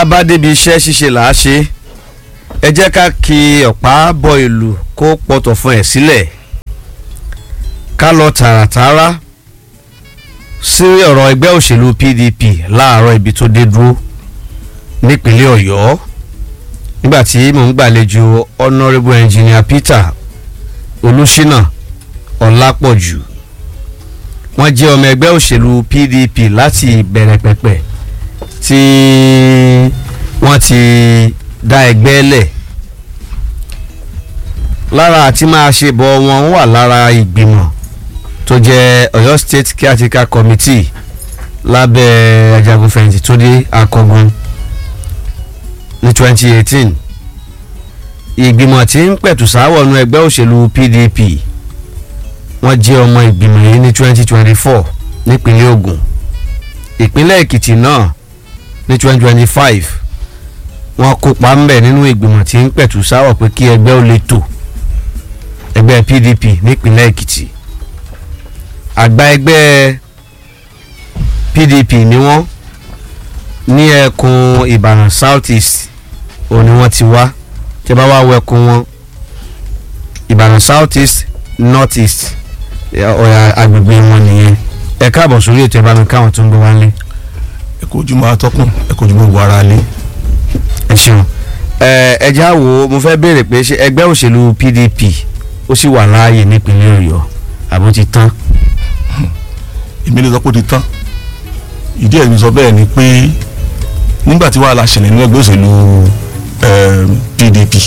a bá débi iṣẹ́ ṣíṣe là á ṣe ẹ jẹ́ ká kí ọ̀pá bọ ìlú kó pọ̀tọ̀ fún ẹ̀ sílẹ̀ ká lọ tààràtààrà sí ọ̀rọ̀ ẹgbẹ́ òṣèlú PDP láàárọ̀ ibi tó dé dúró nípínlẹ̀ Ọ̀yọ́ nígbà tí mò ń gbàlejò honourable engineer Peter Olúṣínà Ọlápọ̀jù wọ́n jẹ́ ọmọ ẹgbẹ́ òṣèlú PDP láti ìbẹ̀rẹ̀ pẹ̀pẹ̀ tí wọ́n ti dá ẹgbẹ́ lẹ̀ lára àti máa ṣe bọ̀ wọn wà lára ìgbìmọ̀ tó jẹ́ Ọ̀yọ́ State Caretaker Committee lábẹ́ ajagunfẹ̀yìntì tó dé akọgun ní 2018 ìgbìmọ̀ tí ń pẹ̀tù sáwọ̀ nú ẹgbẹ́ òṣèlú PDP wọ́n jẹ́ ọmọ ìgbìmọ̀ yìí ní 2024 nípínlẹ̀ Ògùn ìpínlẹ̀ Èkìtì náà ní 2025 wọ́n kópa ńbẹ̀ nínú ìgbìmọ̀ tí ń pẹ̀tù sáwọ̀ pé kí ẹgbẹ́ ó lè tò ẹgbẹ́ PDP nípínlẹ̀ Èkìtì àgbà ẹgbẹ́ PDP ni wọ́n ní ẹkùn Ìbàdàn South East òun ni wọ́n ti wá tí a bá wá wẹkùn wọn Ìbàdàn South East North East ọ̀yà agbègbè wọn nìyẹn ẹ káàbọ̀ sórí ètò ìbánu káwọn tó ń gbọ́ wá lé. ẹ kò jùmọ̀ atọ́kùn ẹ kò jùmọ̀ wàrà lé. ẹ ṣeun ẹ ẹ já wo mo fẹ́ béèrè pé ṣé ẹgbẹ́ òṣèlú PDP ó sì wà láàyè nípínlẹ̀ Ọ̀yọ́ àbó ti tán. èmi lè sọ pé ó ti tán ìdí ẹ̀ mi sọ bẹ́ẹ̀ ni pé nígbà tí wàhálà ṣẹlẹ̀ nínú ẹgbẹ́ òṣèlú PDP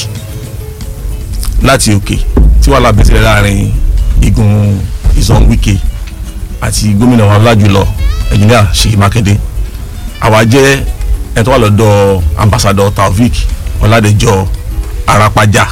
láti òkè tí wàhálà bẹ̀ sílẹ̀ láàrin igun ìzọ̀n Wike àti gómìnà wa lájùlọ ẹ̀jìnìà Ṣèyí Mákindé àwa jẹ́ ẹ̀ tó wà lọ́dọ̀ ambassador Taofik Ọládẹjọ Arápájà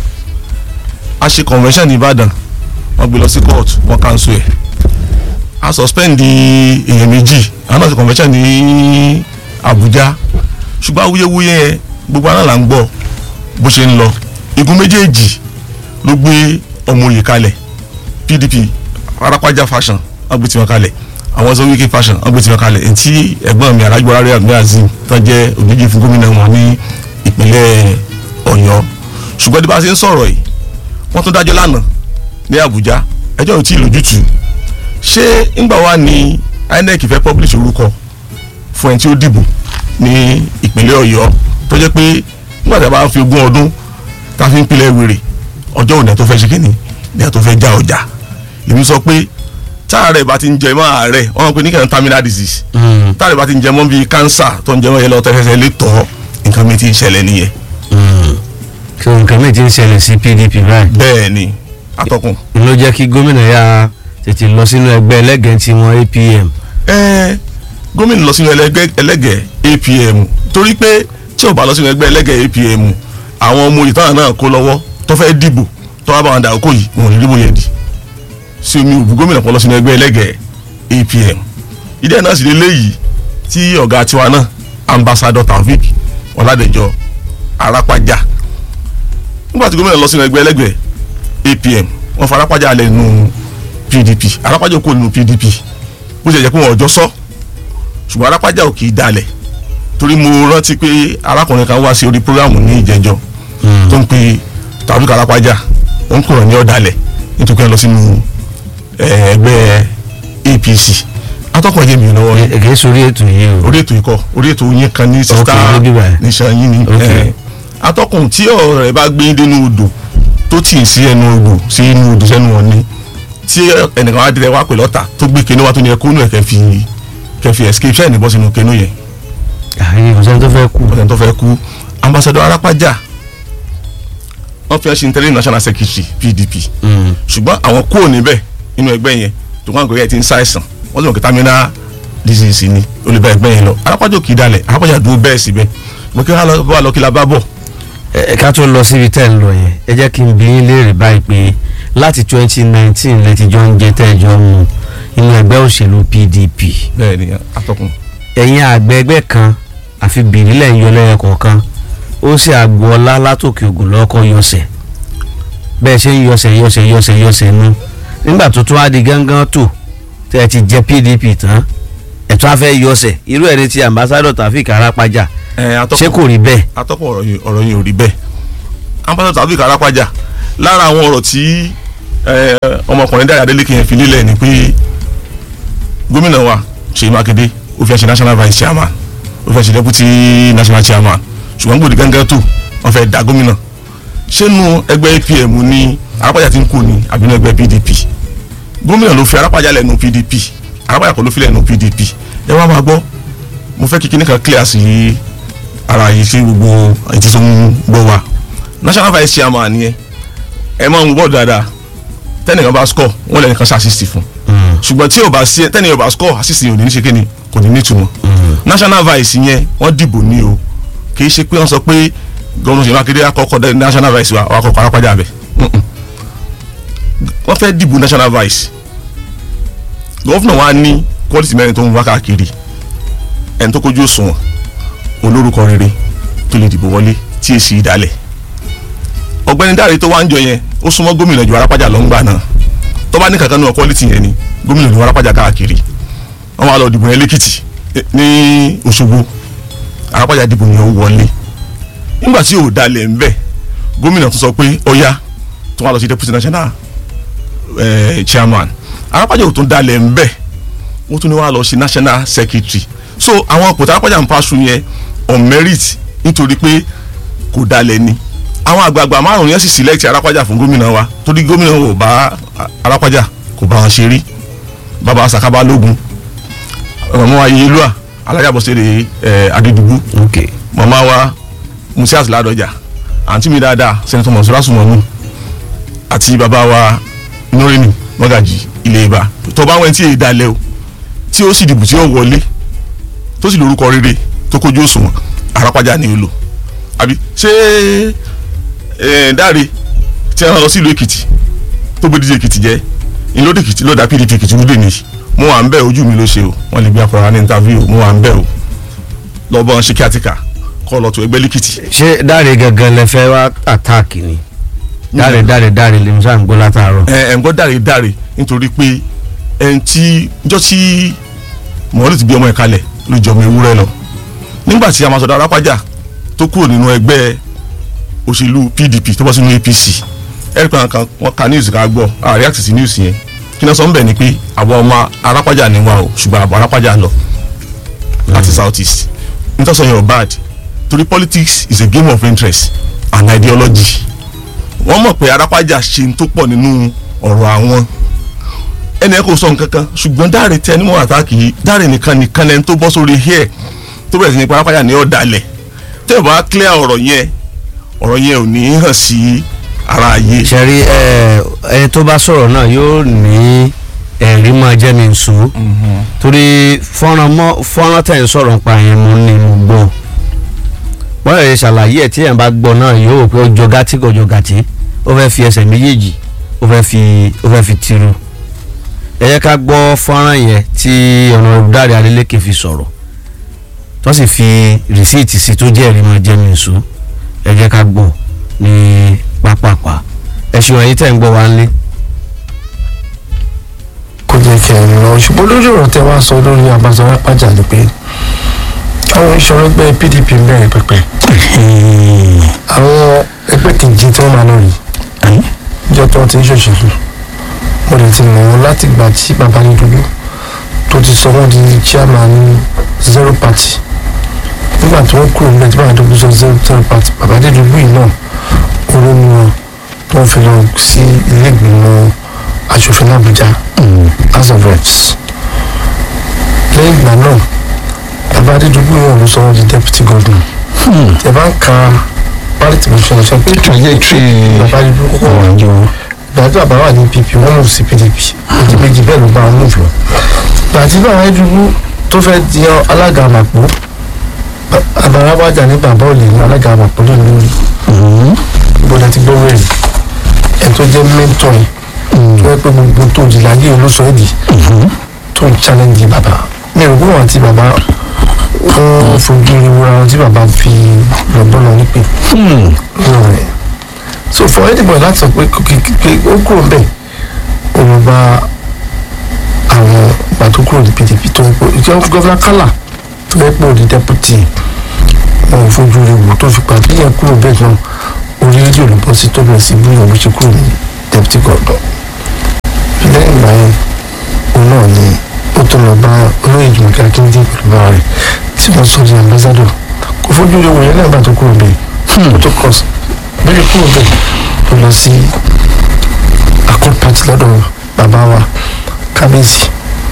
a ṣe convention ní Ìbàdàn wọ́n gbé lọ sí court wọ́n cancel ẹ̀ a suspend èèyàn méjì àwọn náà ṣe convention ní Àbújá ṣùgbọ́n awuyewuye yẹn gbogbo aná là ń gbọ́ bó ṣe ń lọ igun méjèèjì ló gbé ọmọ òye kalẹ̀ PDP Arápájà fashion wọ́n gbé tiwọn kalẹ̀ àwọn sọ Wike fashion wọ́n gbé tiwọn kalẹ̀ etí ẹ̀gbọ́n mi arájọ aráyọ àgbẹ azim tó jẹ́ òjijì fún gómìnà wọn ní ìpínlẹ̀ Ọ̀yọ́ ṣùgbọ́n bí bá ṣe ń sọ̀rọ̀ yìí wọ́n tún dájọ́ lánàá ní Àbújá ẹjọ́ ò tí ì lójútùú ṣé ńgbà wà ní INEC fẹ́ publish orúkọ fún ẹni tí ó dìbò ní ìpínlẹ̀ Ọ̀yọ́ tó jẹ́ pé nígbà tí a bá fi ogún ọdún tá a fi ń pilẹ̀ wèrè ọjọ́ òní tó fẹ́ ṣe kíni ní ẹ̀ tó fẹ́ já ọjà èmi sọ pé táàrẹ̀ bá ti ń jẹ mọ́ àárẹ̀ wọ́n pe ní kẹ́hìn terminal disease táàrẹ̀ bá ti ń jẹ mọ́ bíi cancer tó ń jẹ mọ́ yẹn lọ́ọ́ tẹ́fẹ́sẹ́ lè tọ́ nǹkan mi ti ń ṣẹlẹ̀ nìyẹn. kí nǹkan mi ti ń ṣẹlẹ̀ sí PDP báyìí. bẹ́ẹ̀ ni atọ́kùn. ló jẹ́ kí gómìnà yà tètè lọ sínú ẹgbẹ́ ẹlẹ́gẹ̀ẹ́ tí wọ́n APM. ẹ gómìnà lọ sínú ẹlẹ́gẹ̀ẹ́ APM torí pé tí ò bá lọ sínú ẹgbẹ́ ẹlẹ́gẹ̀ẹ́ APM àwọn ọmọ ìtàn náà kó lọ́wọ́ tó fẹ́ dìbò tó wá bá wọn dà okó yìí wọn ò ní dìbò yẹn di sí omi òbú gómìnà kan lọ sínú ẹgbẹ́ ẹlẹ́gẹ̀ẹ́ APM ìdí ẹ̀ náà sì lélẹ́yìí tí ọ̀gá tiwa náà ambassador Taofik Ọládẹjọ Arápájà nígbà tí gómìnà lọ sínú ẹgbẹ́ ẹlẹ́gẹ̀ẹ́ APM wọ́n fa Arápájà alẹ́ nínú PDP Arápájà kò nínú PDP bó ṣe jẹ́ pé wọn ọjọ́ sọ ṣùgbọ́n Arápájà ò kì í dalẹ̀ torí mo rántí pé arákùnrin kan wá sí orí programu ní ìjẹjọ tó ń pe Taofik Arápájà ó ń kúrò ní ọ̀dàlẹ̀ nítorí pé ẹ lọ sínú ẹgbẹ́ APC atọ́kùn ẹ̀jẹ̀ mi lọ́wọ́ yẹn èké sórí ètò yìí o. orí ètò ikọ̀ orí ètò yín kan ní sista níbí báyìí. nìṣan yín ni Ok. atọ́kùn tí ọ̀rọ̀ rẹ̀ bá gbé dénú odò tó tì í sí ẹnu odò sí inú odò sẹ́nu wọn ni tí ẹnìkan wá dirẹ wá pè lọ́tà tó gbé kinní wá tó ní ẹkú nù ẹ̀ kẹfì kẹfì escape ṣẹ́ẹ̀ ní bọ́ sínú kinní yẹn àyè kò sẹ́ni tó fẹ́ kú. ọ̀sẹ̀ tó fẹ́ kú ambassador Arápájà wọ́n fi ẹ́ ṣe interim national secretary PDP ṣùgbọ́n àwọn kúrò níbẹ̀ nínú ẹgbẹ́ yẹn tó kàn gbé ẹ ti ń ṣàìsàn wọ́n sì mọ̀ kí terminal disease ni olùbẹ̀ ẹgbẹ́ yẹn lọ Arápájà kì í dalẹ̀ Arápájà dúró bẹ́ẹ̀ síbẹ̀ mo kí wọ́n lọ kí la bá bọ̀ ẹ ká tó lọ síbi tẹ́ ń lọ yẹn ẹ jẹ́ kí n bi yín léèrè báyìí pé láti twenty nineteen lẹ ti jọ ń jẹ tẹ́ ẹ jọ mu inú ẹgbẹ́ òṣèlú PDP bẹ́ẹ̀ ni atọ́kùn ẹ̀yin àgbẹ̀ ẹgbẹ́ kan àfi bìrìlẹ̀ ń yọ lẹ́yìn kọ̀ọ̀kan ó sì àgbo ọlá látòkè ògùn lọ́kọ́ yọsẹ̀ bẹ́ẹ̀ ṣe ń yọsẹ̀ yọsẹ̀ yọsẹ̀ yọsẹ̀ nu nígbà tó tún á di gángan tó tẹ́ ẹ ti jẹ PDP tán ẹ̀ tún á fẹ́ yọsẹ̀ irú ẹni tí ambassadọ̀ Taofik Arápájà ẹ atọ́kùn ṣé kò rí bẹ́ẹ̀. atọ́kùn ọ̀rọ̀ yìí ọ̀rọ̀ yìí ò rí bẹ́ẹ̀ ambassador Taofeek Arapaja lára àwọn ọ̀rọ̀ tí ẹ, ọmọkùnrin Dáre Adélékè yẹn fi lélẹ̀ ni pé gómìnà wa Ṣèyí Mákindé ó fẹ́ ṣe national vice chairman ó fẹ́ ṣe deputy national chairman ṣùgbọ́n gbòdì gángan tó wọ́n fẹ́ da gómìnà ṣénu ẹgbẹ́ APM ní Arapaja ti ń kú ni àbínú ẹgbẹ́ PDP gómìnà ló fi Arapaja lẹ́nu PDP Arapaja kọ́ ló fi lẹ́nu PDP ẹ wá máa gbọ́ mo fẹ́ kíkí nìkan clear sí ara yìí sí gbogbo ètí tó ń gbọ́ wa national vice chairman yẹn ẹ máa ń wọ́ dáadáa tẹ́nìkan bá score wọ́n lẹ́nìkan ṣe assist fún ṣùgbọ́n tí ò bá sí tẹ́nìkan bá score assist yẹn ò ní ní ṣe kíni kò ní ní ìtumọ̀ national vice yẹn wọ́n dìbò ní o kì í ṣe pé wọ́n sọ pé gómìnà Ṣèyí Mákindé àkọ́kọ́ dẹ́ national vice wa àwọn àkọ́kọ́ Arápájà bẹ̀ wọ́n fẹ́ dìbò national vice gọ́fúnà wa ní quality mẹ́rin tó ń wá káàkiri ẹni tó kójú òṣùwọ̀n olórúkọ rere tó lè dìbò wọlé tí èsì ìdálẹ̀ ọ̀gbẹ́ni Dáre tó wá ń jọ yẹn ó súnmọ́ gómìnà ju Arápájà lọ ń gbà náà tó bá ní kankan náà quality yẹn ni gómìnà ju Arápájà káàkiri wọ́n wá lọ dìbò yẹn lẹ́kìtì eh, ní Òṣogbo Arápájà dìbò yẹn ó wọlé nígbà tí ò dalẹ̀ ń bẹ̀ gómìnà tó sọ pé ọ̀ya tó wá lọ sí deputy national eh, chairman Arápájà ò tún dalẹ̀ ń bẹ̀ ó tún ní wá lọ sí national secretary so àwọn kòtà Arápájà ń paṣu yẹn on merit nítorí pé kò dalẹ̀ ni àwọn àgbààgbà márùn yẹn sì select Arápájà fún gómìnà wa torí gómìnà ò bá Arápájà kò bá wọn ṣe rí bàbá Sakaba lógun màmá wa Yelúà alájàbọ̀sẹ̀rẹ̀ ẹ̀ Adédùgbù ok màmá wa Musiat Ládọjà àǹtí mi dáadáa sẹ́nitọ́ Mọ̀sọ́lá Sùmọ̀nù àti bàbá wa Nureni Mọ́gàjì ilé ibà tó bá wẹ́n tí èyí dalẹ̀ o tí ó sì dìbò tí ó wọlé tó sì lórúkọ rere tó kójú òṣùwọ̀n Arápájà ni ó lò àbí ṣé ẹ Dáre tí wọn lọ sí ìlú Èkìtì tó gbé díje Èkìtì jẹ ìlódì Èkìtì ló dá PDP Èkìtì wúdè ní mo wà ń bẹ ojú mi ló ṣe o wọn lè gbé akọrọ ní interview mo wà ń bẹ o lọ́bọ̀n ṣe kíátíkà kọ́ lọ tó ẹgbẹ́ lẹ́kìtì. ṣé Dáre gangan lẹ fẹ́ wá àtáàkì ni Dáre Dáre Dáre lè mú sáà ń gbọ́ látàárọ̀. ẹ ẹ ń gbọ́ Dáre Dáre nítorí pé ẹn tí jọ́ tí mọ̀ọ́lù ti bí ọmọ ẹ̀ kalẹ̀ ló jọ ọmọ ewúrẹ́ lọ nígbà tí Amasọ̀dọ̀ Arápájà tó kúrò nínú ẹgbẹ́ òṣèlú PDP tó bọ́ sínú APC ẹ̀rí kan kan wọ́n ka news ká gbọ́ a react sí news yẹn kí náà sọ ń bẹ̀ ni pé àwọn ọmọ Arápájà ni wa o ṣùgbọ́n àbọ̀ Arápájà lọ láti south east nítorí sọ yẹn ò bad torí politics is a game of interest and ideology wọ́n mọ̀ pé Arápájà ṣe ń tó pọ̀ nínú ọ̀rọ̀ àwọn ẹni ẹ kò sọ nǹkan kan ṣùgbọ́n Dáre tẹ ẹni mọ́ àtàkì yìí Dáre nìkan nìkan lẹni tó bọ́ sórí hair tó bẹ̀rẹ̀ sí ní Arápájà ní ọ̀dàlẹ̀ tẹ́ ẹ bá clear ọ̀rọ̀ yẹn ọ̀rọ̀ yẹn ò ní hàn sí ara ayé. ṣẹ́rí ẹ ẹni tó bá sọ̀rọ̀ náà yóò ní ẹ̀rí máa jẹ́ mi nsú torí fọ́nrán mọ́ fọ́nrán tẹ̀ ń sọ̀rọ̀ nípa yẹn mo ní mo gbọ́ wọ́n lè ṣàlàyé ẹ̀ tí ẹ̀ bá gbọ́ náà yóò wò pé ó jọ gàtí kò jọ gàtí ó fẹ́ fi ẹsẹ̀ méjèèjì ó fẹ́ fi ó fẹ́ fi tiru ẹ yẹ ká gbọ́ fọ́nrán yẹn tí ọ̀nà Dáre Adélékè fi sọ̀rọ̀ tó sì fi rìsíìtì sí tó jẹ́ ẹ̀rí máa jẹ́ mi nsú ẹ jẹ́ ká gbọ́ ní pápápá ẹ̀sùn ẹ̀yìn tẹ̀ ń gbọ́ wa ń lé. kò jẹ́ kí ẹ lọ ṣùgbọ́n lórí ọ̀rọ̀ tẹ wá sọ lórí Abacha Arápájà ni pé àwọn ìṣòro ẹgbẹ́ PDP ń bẹ̀rẹ̀ pẹ̀pẹ̀ àwọn ẹgbẹ́ kejì tí wọ́n máa lọ yìí jẹ́ tó ti ń ṣòṣèlú mo lè ti mọ̀ wọ́n láti gbà tí bàbá ní dúdú tó ti sọ wọ́n di chairman zero party nígbà tí wọ́n kúrò nígbà tí bàbá dúdú sọ zero zero party bàbá dé dúdú yìí náà olómi wọn tó ń fi lọ sí ilé ìgbìmọ̀ aṣòfin Àbújá house of reps lẹ́yìn ìgbà náà bàbá adédúgbò yóò ló sọ wọ́n di deputy governor ẹ bá ń ka parity motion ṣe pé bàbá adédúgbò kọ́kọ́ wà ní wọn ìgbà tí bàbá wà ní pp wọ́n mú sí pdp méjì méjì bẹ́ẹ̀ ló bá wọn move lọ ìgbà tí bàbá adédúgbò tó fẹ́ di alága àmàpọ̀ bàbá Arápájà ní bàbá ò lè ní alága àmàpọ̀ lónìí lórí ìbọ̀dà ti gbọ́ wẹ̀rẹ̀ ẹ̀ tó jẹ́ mẹ́tọ̀ yìí tó yẹ pé gbogbo tó di láyé olóṣọ ẹ̀dì tó ń challenge bàbá mi ò gbọ́n àti bàbá wọ́n fojú ìwúra wọn tí bàbá fi lọ́gbọ́n lọ nípè lọ́wọ́ rẹ̀ so for anybody láti sọ pé pé ó kúrò bẹ́ẹ̀ òun bá àwọn ìgbà tó kúrò ní PDP tó ń pè ìjọ gọ́fúnà kálà tó yẹ pé òdi deputy fojú rẹ̀ wò tó fi pàdé yẹn kúrò bẹ́ẹ̀ náà orí rédíò ló bọ́ sí tó bẹ̀rẹ̀ sí bí òun ṣe kúrò ní deputy governor lẹ́yìn ìgbà yẹn òun náà ni ó tó lọ bá olóyè Jùmọ̀kẹ́ Akíndé pẹ̀lú bàbá rẹ̀ tí wọ́n sọ di ambassador kò fojú rẹ̀ wò yẹn lẹ́yìn ìgbà tó kúrò bẹ́ẹ̀ ó tó kọ́ bẹ́ẹ̀ kúrò bẹ́ẹ̀ tó lọ sí accord party lọ́dọ̀ bàbá wa kábíyèsí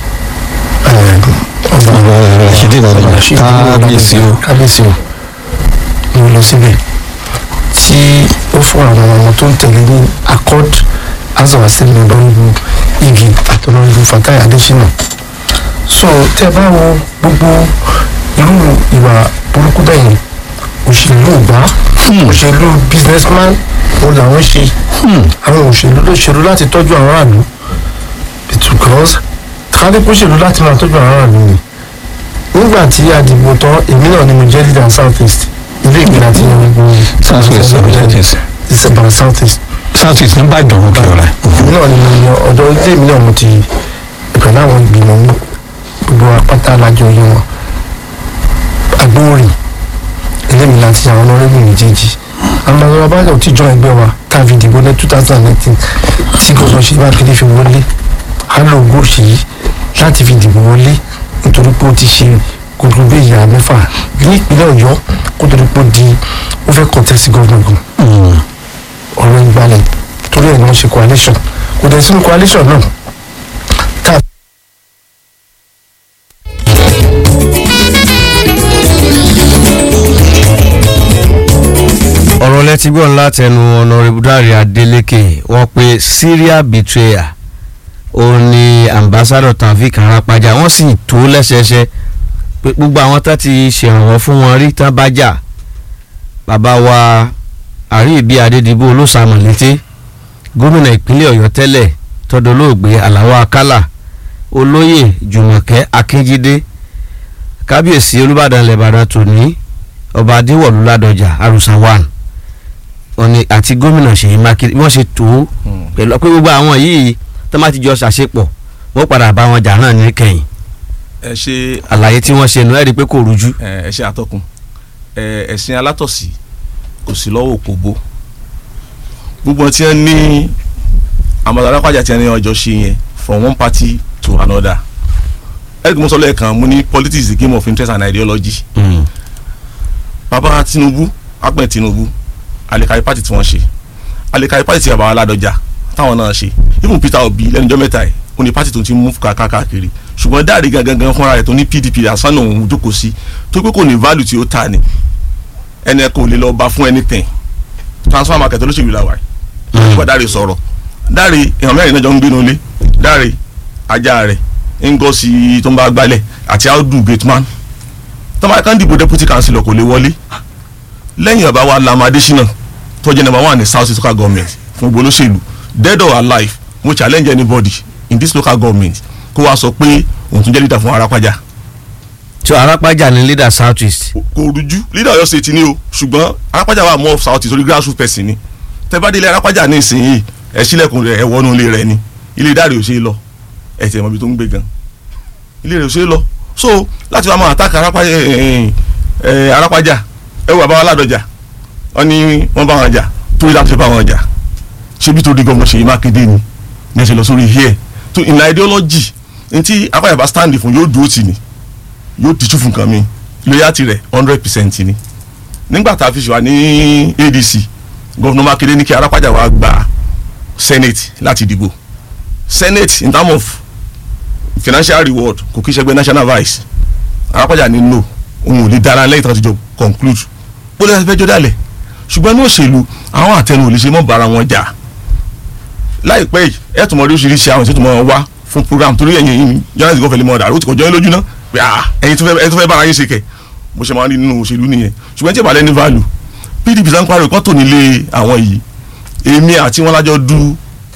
ọba Rashidi Lọ́dọ̀ kábíyèsí o. kábíyèsí o ni ó lọ síbẹ̀ tí ó fún àwọn ọmọ tó ń tẹ̀lé ní accord house of assembly lọ́rùn igi àtọ̀lọ́rùn Fatai Adésínà so tẹ́ ẹ bá wo gbogbo irú ìwà burúkú bẹ́ẹ̀ yẹn òṣèlú gbá òṣèlú businessman òun làwọn ṣe àwọn òṣèlú ló ṣèlú láti tọ́jú àwọn aráàlú because kálíkù ṣèlú láti máa tọ́jú àwọn aráàlú ni nígbà tí a dìbò tán èmi náà ni mo jẹ́ leader south east ilé ìgbìmọ̀ àti ìyẹn South West, South East. december south east south east ní Ìbàdàn òkè ọ̀rẹ́. èmi náà ni mo yan ọ̀dọ̀ ilé mi náà mo ti pẹ̀lú àwọn ìgbìmọ̀ mi gbogbo apáta alájọ yẹn wọn agbóòrìn ilé mi láti àwọn ọlọ́rẹ́bù méjèèjì àwọn ọmọ abájọ tí jọ ẹgbẹ́ wa káàfi ìdìbò ní two thousand nineteen tí gbogbo ṣe bá kéde fi wọlé hálò gòṣì yìí láti fi dìbò wọlé nítorí pé ó ti ṣe gbogbo bí ìyá mẹ́fà ní ìpínlẹ̀ ọ̀yọ́ kó tó di pé ó di ó fẹ́ contest government gan ọ̀rọ̀ ìgbàlẹ̀ torí ẹ̀ ni wọ́n ṣe coalition kò dẹ̀ sínú coalition náà tá a ọ̀rọ̀ lẹ́tí gbọ́n látẹnu ọ̀nàrẹ́bù Dáre Adélékè wọ́n pe Syria betrayal òun ni ambassador Taofeek Arapaja wọ́n sì tó lẹ́sẹẹsẹ pé gbogbo àwọn tá ti ṣèrànwọ́ fún wọn rí tán bá jà bàbá wa àríyìnbí Adédìbò olóṣàmọ̀lété gómìnà ìpínlẹ̀ Ọ̀yọ́ tẹ́lẹ̀ tọ́dọ̀lóògbé Àlàó Akálà olóyè Jùmọ̀kẹ́ Akínjídé kábíyèsí Olúbàdàn lẹ́bàdàn tòní ọba Adéwọ̀lú Ládọjà àrùsà one òní àti gómìnà Ṣèyí Mákindé wọ́n ṣe tó pẹ̀lú pé gbogbo àwọn yìí tó má ti jọ ṣàṣepọ̀ wọ́n padà bá wọn jà náà ní kẹ́yìn ẹ ṣe àlàyé tí wọ́n ṣe nù ẹ́ rí i pé kò rújú. ẹ ẹ ṣe àtọkùn ẹ ẹ̀sìn alátọ̀sí kò sí lọ́wọ́ òkòbó gbogbo wọn tí wọ́n ní àmọ̀tà alápàjà tí wọ́n ní ọjọ́ ṣe yẹn from one party to another eric musa lẹ́ẹ̀kan mo ní politics is a game of interest and ideology bàbá Tinubu apẹ̀ Tinubu alekari party tí wọ́n ṣe alekari party tí bàbá Ládọjà táwọn náà ṣe even Peter Obi lẹ́nujọ́ mẹ́ta ẹ̀ ó ní party tó ti mú káàkiri ṣùgbọ́n Dáre gangan fúnra rẹ̀ tó ní PDP asánà òun jókòó sí tó pé kò ní value tí ó ta ni ẹni ẹ kò lè lọ bá fún anything transfer market olóṣèlú la wà yìí nígbà Dáre sọ̀rọ̀ Dáre èèyàn mẹ́rin náà jọ ń gbénu ilé Dáre ajá rẹ̀ Ngozi tó ń bá gbálẹ̀ àti Audu gateman tó máa kàn dìbò deputy councillor kò lè wọlé lẹ́yìn bàbá wa Lam Adésínà tó jẹ́ number one ní south east local government fún gbogbo olóṣèlú dead or alive mo challenge anybody in this local government kó wá sọ pé òun tún jẹ́ leader fún Arápájà tí Arápájà ní leader south east kò rújú leader Ọ̀yọ́ state ni o ṣùgbọ́n Arápájà wà more of south east orí grassroots person ni tẹ́ bá délé Arápájà ní ìsinyìí ẹ sílẹ̀kùn rẹ̀ ẹ wọnú ilé rẹ̀ ni ilé Dáre ò ṣe é lọ ẹ tẹ̀ mọ́ ibi tó ń gbé gan ilé rẹ̀ ò ṣe é lọ so láti wá máa attack Arápájà ẹ ẹ Arápájà ẹ wò bàbá wa Ládọjà wọ́n ní wọ́n bá wọn jà torí láti bá wọn jà ṣebí torí gómìnà Ṣèyí Mákindé ni ní ẹ ṣe lọ sórí here to in ideology ntí Arápájà stand fún yóò dúró tì ní yóò tìjú fún nǹkan mi loyalty rẹ̀ hundred percent ni nígbà tá a fi ṣèwà ní ADC gómìnà Mákindé ní kí Arápájà wá gba senate láti dìbò senate in terms of financial reward kò kí ṣẹgbẹ́ national vice Arápájà ní no òun ò lè dára lẹ́yìn tó ti jọ conclude bó lè fẹ́ jọ dálẹ̀ ṣùgbọ́n ní òṣèlú àwọn àtẹnu ò lè ṣe mọ́ bára wọn jà láìpẹ́ yìí ẹ̀ tún mọ oríṣiríṣi àwọn ìṣètò mọ́ wá fún program torí ẹ̀yìn yìí journalist gọ́fẹ̀lì mọ́ ọ̀dà ó ti kọjọ́ yín lójú náà pé ah ẹ̀yin tó fẹ́ ẹ̀yin tó fẹ́ bára yín ṣe kẹ̀ bó ṣe máa ń rí nínú òṣèlú nìyẹn ṣùgbọ́n tí ìbàlẹ̀ ní value PDP sàn parí kọ́ tò nílé àwọn yìí èmi àti wọn lájọ du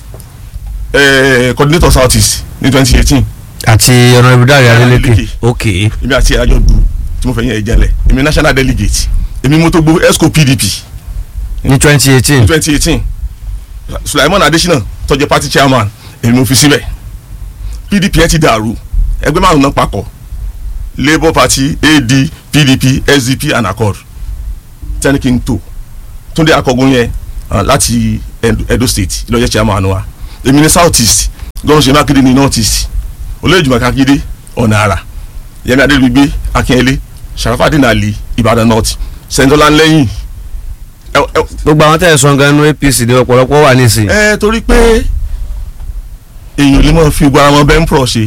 coordinator south east ní twenty eighteen àti ọ̀nàrẹ́bù Dáre Adélékè Adélékè. ok èmi àti àjọ du tí mo fẹ́ yẹn ìjẹ́lẹ̀ èmi national delegate èmi mo tó gbó esco PDP ní twenty eighteen twenty eighteen Sulaiman Adesina tó jẹ́ party chairman èmi mo fi síbẹ̀ PDP yẹn ti dàrú ẹgbẹ́ márùn náà papọ̀ Labour Party AD PDP SDP and Accord tẹ́ni kí n tò túndé akọgun yẹn ah, láti Edo- Edo state lọ́jọ́ chairman wa èmi ní south east gọ́dọ̀ ṣe mákindé ní north east olóyè jùmọ̀ kakíndé ọ̀nà àrà yẹmi adélugbé akínyẹlé sharafadin ali ìbàdàn north sẹ́ńtọ́lá ńlẹ́yìn ẹ ẹ gbogbo àwọn tẹ̀ sọ gan ní apc ní ọ̀pọ̀lọpọ̀ wà nísìn ẹ torí pé èèyàn lè máa fi gbogbo ara wọn bẹ́ẹ̀ ń pọ̀ ṣe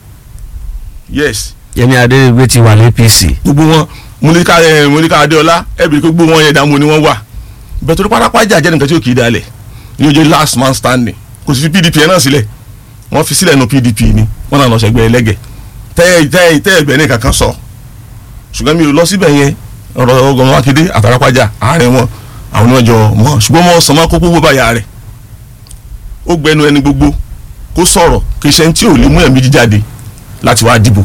yes yẹmi adérígbé ti wà ní apc gbogbo wọn múlíkà ẹ múlíkà adéọlá ẹ bìrì pé gbogbo wọn yẹn dààmú ni wọn wà bẹ́ẹ̀ torí pátápátá jẹ́ nǹkan tí ó kì í dalẹ̀ ní ojú last man standing kò sì fi pdp yẹn náà sílẹ̀ wọ́n fi sílẹ̀ nu pdp ni wọ́n náà lọ sẹ́gbẹ́ ẹlẹ́gẹ̀ tẹ́ tẹ́ tẹ́ ẹgbẹ́ ní kankan sọ ṣùgbọ́n mi ò lọ síbẹ̀ yẹn ọ̀rọ̀ ọgọ́rùn akéde àtàràpájà àárín wọn àwọn ni wọ́n jọ mọ́ ṣùgbọ́n mọ́ sọmọ́ kó gbogbo báyà rẹ̀ ó gbẹnu ẹni gbogbo kó sọ̀rọ̀ kí iṣẹ́ tí ò lè mú ẹ̀mí jíjáde láti wá dìbò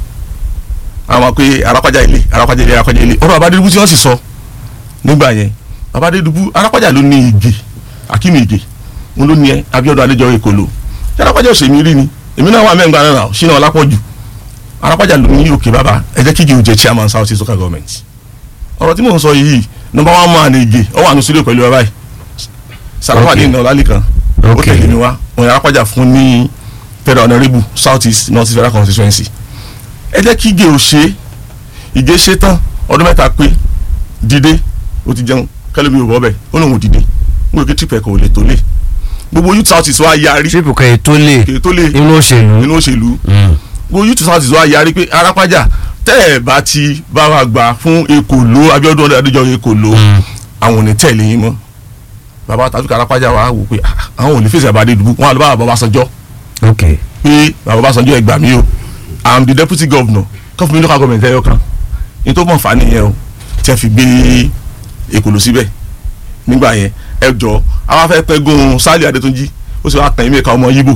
àwọn pé arápájà ilé arápájà ilé arápájà ilé ọ̀rọ̀ abádédúgbò tí wọ́n sì sọ nígbà yẹn abádédúgbò arápájà ló ní ìgè akínú ìgè òun ló ní ẹ Abíọ́dún Adéjọbí Èkóló tí arápájà òsèmí rí ni èmi náà wà mẹ́ngbà náà ṣínà ọlápọ̀jù arápájà ló ní òkè bàbá ẹ jẹ́ kíjì òjẹ́ chairman South East local government ọ̀rọ̀ tí mò ń sọ yìí number one man ìgè ọ wà ní sílẹ̀ pẹ̀lú ẹ báyìí sàràfàdé Okay. ìnà ọlálẹ́kan ó Okay. tẹ̀lé mi wá òun arápájà fún ní federal honourable South East North East federal constituency ẹ jẹ́ kí ìgè ò ṣe ìgè ṣe tán ọdún mẹ́ta pé dìde ó ti jẹun kẹlẹ́mi ò bọ́ bẹ́ẹ̀ ó lóun ò dìde mo rò pé trip ẹ̀kọ́ ò lè tó lé gbogbo youth South East wa yarí tírípù kan ètò lè kèé tó lé inú òṣèlú nínú òṣèlú Mm. gbogbo youth South East wa yarí pé arápájà tẹ́ ẹ̀ bá ti bá wa gbà fún Èkóló Abíọ́dún Adéjọbí Èkóló Mm. àwọn ò ní tẹ̀lé yín mọ́ bàbá tàbí arápájà wa wò pé ah, àwọn ò ní fèsì àbádé dùbú wọn àlọ́ bá bàbá Ọbásanjọ́ ok pé bàbá Ọbásanjọ́ ẹ gbà mí o i'm the deputy governor kọ́fù mi local government ẹ̀yọ kan ní tó mọ̀ fà nìyẹn o tí a fi gbé Èkóló síbẹ̀ nígbà yẹn ẹ jọ àwọn afẹ́ pẹ́ gun Sálì Adétúnjì ó sì wá kàn yín mẹ́ka ọmọ Yíbò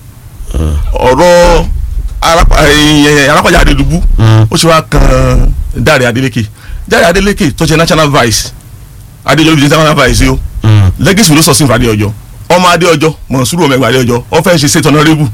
ọ̀rọ̀ Arapa- ẹ̀yìn arápájà Adédùbú Mm. ó sì wá kan Dáre Adélékè Dáre Adélékè tó ṣe national vice Adéjọbí ṣe national vice o Mm. lẹ́gẹ̀sì ló sọ sí ìfàdé ọjọ́ ọmọ adé ọjọ́ mọ̀nsúrù ọmọ ẹgbàá adé ọjọ́ wọ́n fẹ́ ṣe state honourable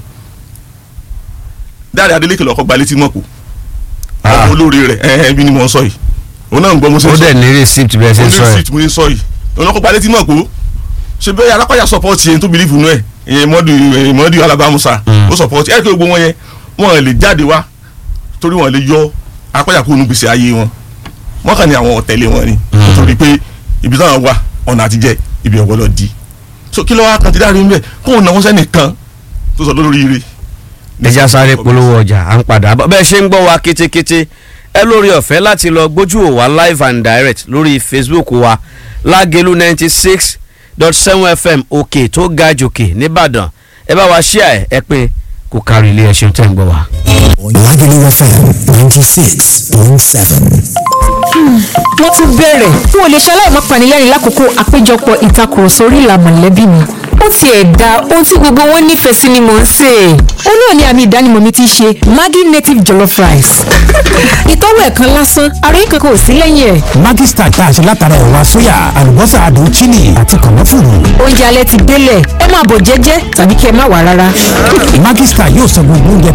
Dáre Adélékè lọ́kọ́ gbalẹ̀ tí mọ̀ kó Ah. ọmọ olórí rẹ̀ ẹ̀ ẹ̀ bí ni mo ń sọ yìí òun náà ń gbọ́ mo ṣe ó ń sọ dẹ̀ ní receipt bẹ́ẹ̀ ṣe ń sọ oní ẹ̀ street mo ń sọ yìí òun lọ́kọ́ gbalẹ̀ tí mọ̀ kó ṣe bẹ́ẹ̀ alápàyà support yẹn tó believe nù ẹ̀ ìyẹn mọ́dù ìyẹn mọ́dù alábàámusa Mm. ó support ẹ̀ kí gbogbo wọn yẹn wọn lè jáde wá torí wọn lè yọ alápàyà kúrò nù gbèsè ayé wọn wọn kàn ní àwọn ọ̀tẹ̀lẹ̀ wọn ni Mm. nítorí pé ibi táwọn wà ọ̀nà àtijẹ́ ibi ọ̀gbọ́dọ̀ di so kí ló wá kan ti dáre ńbẹ kó o náwó sẹ́nìkan tó sọ lórí ire. ẹja sáré polówó ọjà à ń padà bọ̀ bẹ́ẹ̀ ṣe ń gbọ́ wa kétékété ẹ lórí ọ̀fẹ́ láti lọ gbójú ò wá live and direct lórí facebook wa lágẹ̀lú ninety six dot seven fm òkè tó ga jòkè nìbàdàn ẹ bá wa ṣíà ẹ ẹ pé kò kárí ilé ẹ ṣeun tẹ́ ń gbọ́ wa. Lagelu FM 96.7. wọ́n tún bẹ̀rẹ̀ n ò lè ṣe aláìmọ́ panilẹ́rìn lákòókò àpéjọpọ̀ ìtakùrọ̀sọ orí ìlà mọ̀lẹ́bí mi ó tiẹ̀ da ohun tí gbogbo wọn nífẹ̀ẹ́ sí ni mò ń sè é ó náà ní àmì ìdánimọ̀ mi ti ṣe Maggi native jollof rice ìtọ́wò ẹ̀kan lásán àròyé kankan ò sí lẹ́yìn ẹ̀ Maggi Star tá a ṣe látara ẹ̀wà sóyà, àlùbọ́sà àdùn chili àti kànáfùrù. oúnjẹ alẹ́ ti délẹ̀ ẹ máa bọ̀ jẹ́jẹ́ tàbí kí ẹ má wà rárá. Maggi Star yóò sọ gbogbo oúnjẹ